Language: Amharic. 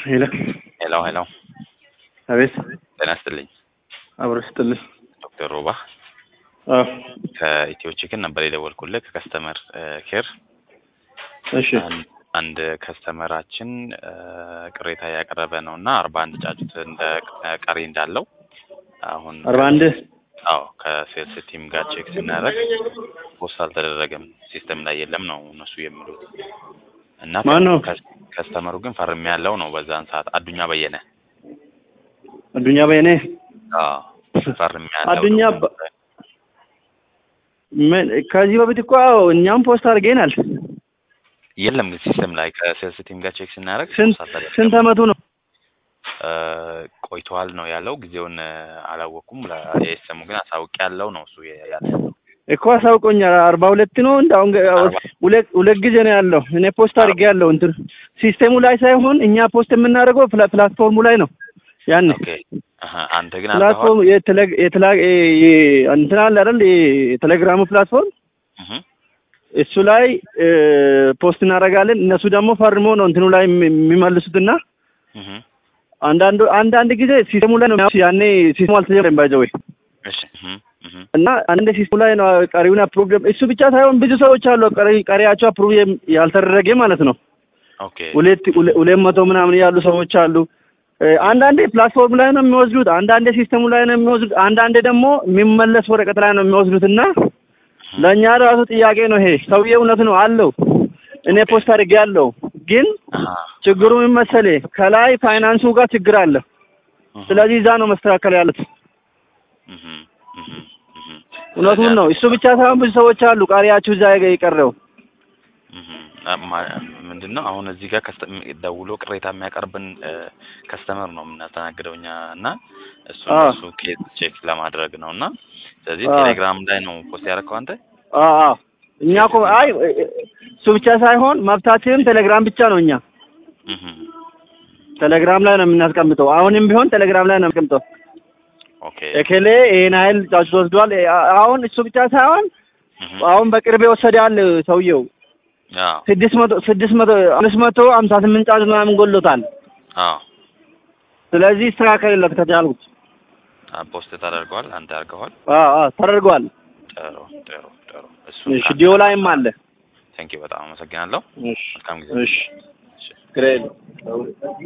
ሄሎ ሄሎ ሄሎ፣ አቤት። ጤና ይስጥልኝ አብሮ ስጥልኝ። ዶክተር ሮባ አዎ፣ ከኢትዮ ቺክን ነበር የደወልኩልህ ከከስተመር ኬር። እሺ፣ አን- አንድ ከስተመራችን እ፣ ቅሬታ ያቀረበ ነው እና አርባ አንድ ጫጩት እንደ ቀሪ እንዳለው አሁን አርባ አንድ አዎ ከሴልስ ቲም ጋር ቼክ ስናደርግ ፖስት አልተደረገም ሲስተም ላይ የለም ነው እነሱ የሚሉት እና ማን ነው? ከስ- ከስተመሩ ግን ፈርም ያለው ነው በዛን ሰዓት አዱኛ በየነ አዱኛ በየኔ አዎ ፈርም ያለው አዱኛ ነው። በ- ምን ከዚህ በፊት እኮ እኛም ፖስት አድርገናል። የለም ግን ሲስተም ላይ ከሴልስ ቲም ጋር ቼክ ስናደርግ ስንት ፖስት አልተደረገም። ስንት አመቱ ነው? እ፣ ቆይተዋል ነው ያለው። ጊዜውን እ፣ አላወኩም። ለኤስኤሙ ግን አሳውቅ ያለው ነው እሱ የ- ያለ እኮ አሳውቆኛል። አርባ ሁለት ነው እንደ አሁን ገ- አርባ- ሁለት ሁለት ጊዜ ነው ያለው። እኔ ፖስት አድርጌ ያለው እንትን ሲስቴሙ ላይ ሳይሆን እኛ ፖስት የምናደርገው ፕላ- ፕላትፎርሙ ላይ ነው። ያን ኦኬ አሀ፣ አንተ ግን ፕላትፎርም አልተዋል የቴሌ- የቴላ- የ- የ- እንትን አለ አይደል? የቴሌግራሙ ፕላትፎርም እሱ ላይ እ፣ ፖስት እናደርጋለን። እነሱ ደግሞ ፈርሞ ነው እንትኑ ላይ የሚ- የሚመልሱትና አንዳንዱ አንዳንድ ጊዜ ሲስተሙ ላይ ነው ያኔ ሲስተሙ አልተጀመረም ባይዘወይ እሺ እህ፣ እህ፣ እና አንድ ሲስተሙ ላይ ነው ቀሪውን አፕሩቭ እሱ ብቻ ሳይሆን ብዙ ሰዎች አሉ ቀሪ ቀሪያቸው አፕሩቭ ያልተደረገ ማለት ነው። ኦኬ ሁለት ሁለ- ሁለት መቶ ምናምን ያሉ ሰዎች አሉ። እ፣ አንዳንዴ ፕላትፎርም ላይ ነው የሚወስዱት፣ አንዳንዴ ሲስተሙ ላይ ነው የሚወስዱት፣ አንዳንዴ ደግሞ የሚመለስ ወረቀት ላይ ነው የሚወስዱት እና ለእኛ ራሱ ጥያቄ ነው ይሄ። ሰውዬ እውነት ነው አለው። እኔ ፖስት አድርጌ ያለው ግን አሀ፣ ችግሩ ምን መሰለህ ከላይ ፋይናንሱ ጋር ችግር አለ። እህ፣ ስለዚህ እዛ ነው መስተካከል ያሉት። እህ፣ እህ፣ እህ። እውነቱን ነው። እሱ ብቻ ሳይሆን ብዙ ሰዎች አሉ ቃሪያችሁ እዛ የቀረው እህ፣ ማ- ምንድን ነው አሁን እዚህ ጋር ከስተ- ደውሎ ቅሬታ የሚያቀርብን ከስተመር ነው የምናስተናግደው እኛ እና እሱ አዎ። እሱ ኬዝ ቼክ ለማድረግ ነው እና ስለዚህ አዎ። ቴሌግራም ላይ ነው ፖስት ያደረግከው አንተ አዎ አዎ። እኛ እኮ አይ እሱ ብቻ ሳይሆን መብታችንም ቴሌግራም ብቻ ነው። እኛ እህ፣ ቴሌግራም ላይ ነው የምናስቀምጠው። አሁንም ቢሆን ቴሌግራም ላይ ነው የምናስቀምጠው። ኦኬ ኤኬሌ ይሄን ኃይል ጫጩት ወስዷል። አ- አሁን እሱ ብቻ ሳይሆን እህ፣ አሁን በቅርብ የወሰዳል ሰውየው አዎ ስድስት መቶ ስድስት መቶ አምስት መቶ ሀምሳ ስምንት ጫጩት ምናምን ጎሎታል። አዎ ስለዚህ ይስተካከልለት ከቻልኩት። አ- ፖስት ተደርገዋል አንተ አድርገዋል አዎ አዎ ተደርጓል። ጥሩ ጥሩ ጥሩ እሱ እሺ ዲዮ ላይም አለ። ቴንኪው በጣም አመሰግናለሁ እሺ መልካም ጊዜ እሺ እሺ ግሬት